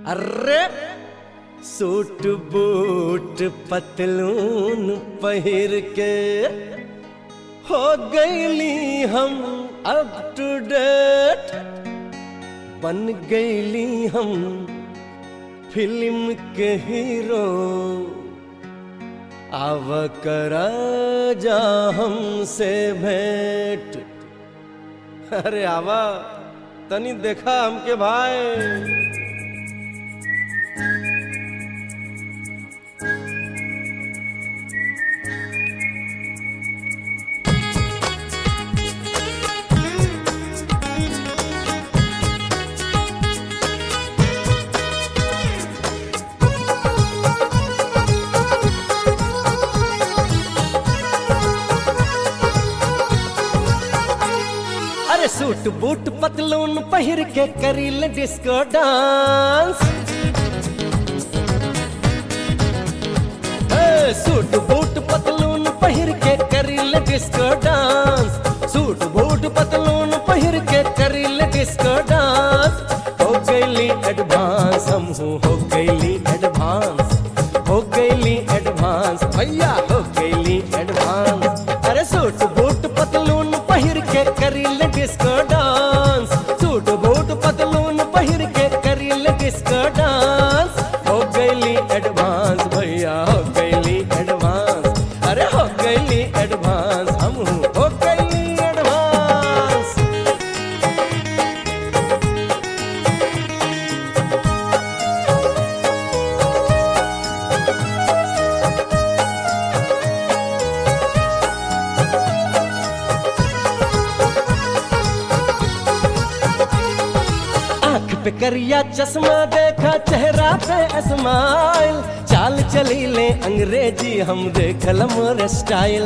अरे suit boot पतलून पहिर के हो गईली हम अप टू डेट बन गईली हम फिल्म के हीरो आव करा जा हमसे भेंट अरे आवा तनी देखा हमके भाई अरे सूट बूट पतलून पहिर के करील डिस्को डांस ए, सूट बूट पतलून पहिर के करील डिस्को डांस सूट बूट पतलून पहिर के करील डिस्को डांस हो गईली एडवांस हम हो गईली एडवांस हो गईली एडवांस भैया हो गईली एडवांस अरे सूट बूट पतलून पहिर के करील डिस्को डांस सूट बूट पतलून पहिर के करील डिस्को डांस हो गईली एडवांस भैया हो गईली एडवांस अरे हो गईली एडवांस हम हो गईली एडवांस आंख पे करिया चश्मा देखा चेहरा पे स्माइल चाल चली ले अंग्रेजी हम देखल मोर स्टाइल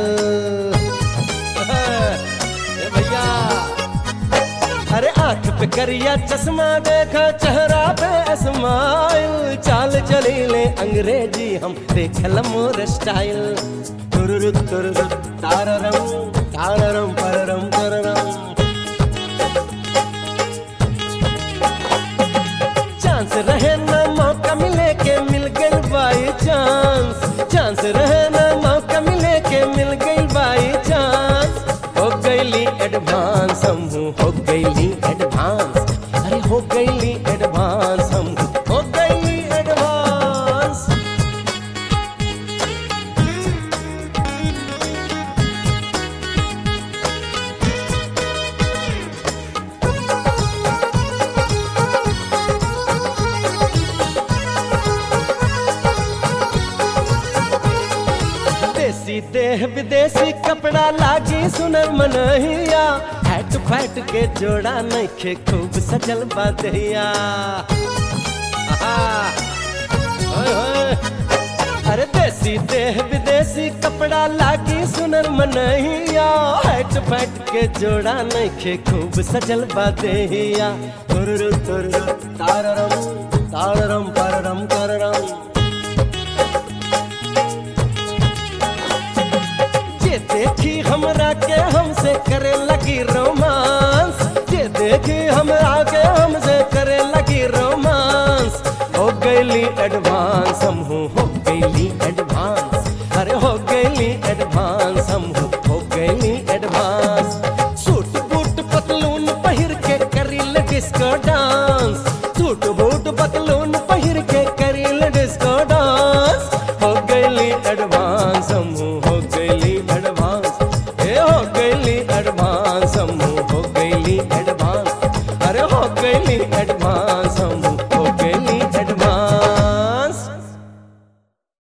ए भैया अरे आंख पे करिया चश्मा देखा चेहरा पे स्माइल चाल चली ले अंग्रेजी हम देखल मोर स्टाइल तुरुरु तुरुरु ताररम ताररम पररम पररम चांस रहे ना मौका मिले के मिल गई बाई चांस चांस रहे ना मौका मिले के मिल गई बाई चांस हो गईली एडवांस हम हो गईली एडवांस अरे हो गईली एडवांस हम हो गईली एडवांस देसी देह विदेशी कपड़ा लागी सुनर मनहिया हैट फैट के जोड़ा नइखे खूब सजल बादहिया अरे देसी देह विदेशी कपड़ा लागी सुनर मनहिया हैट फैट के जोड़ा नइखे खूब सजल बादहिया तुरुरु तुरुरु ताररम ताररम पररम कररम जे देखी हमरा के हमसे करे लगी रोमांस जे देखी हमरा के हमसे करे लगी रोमांस हो गईली एडवांस हम हो गईली एडवांस अरे हो गईली एडवांस हम हो गईली एडवांस सूट बूट पतलून पहिर के करील डिस्को डांस सूट बूट पतलून पहिर के करील डिस्को डांस हो गईली एडवांस हम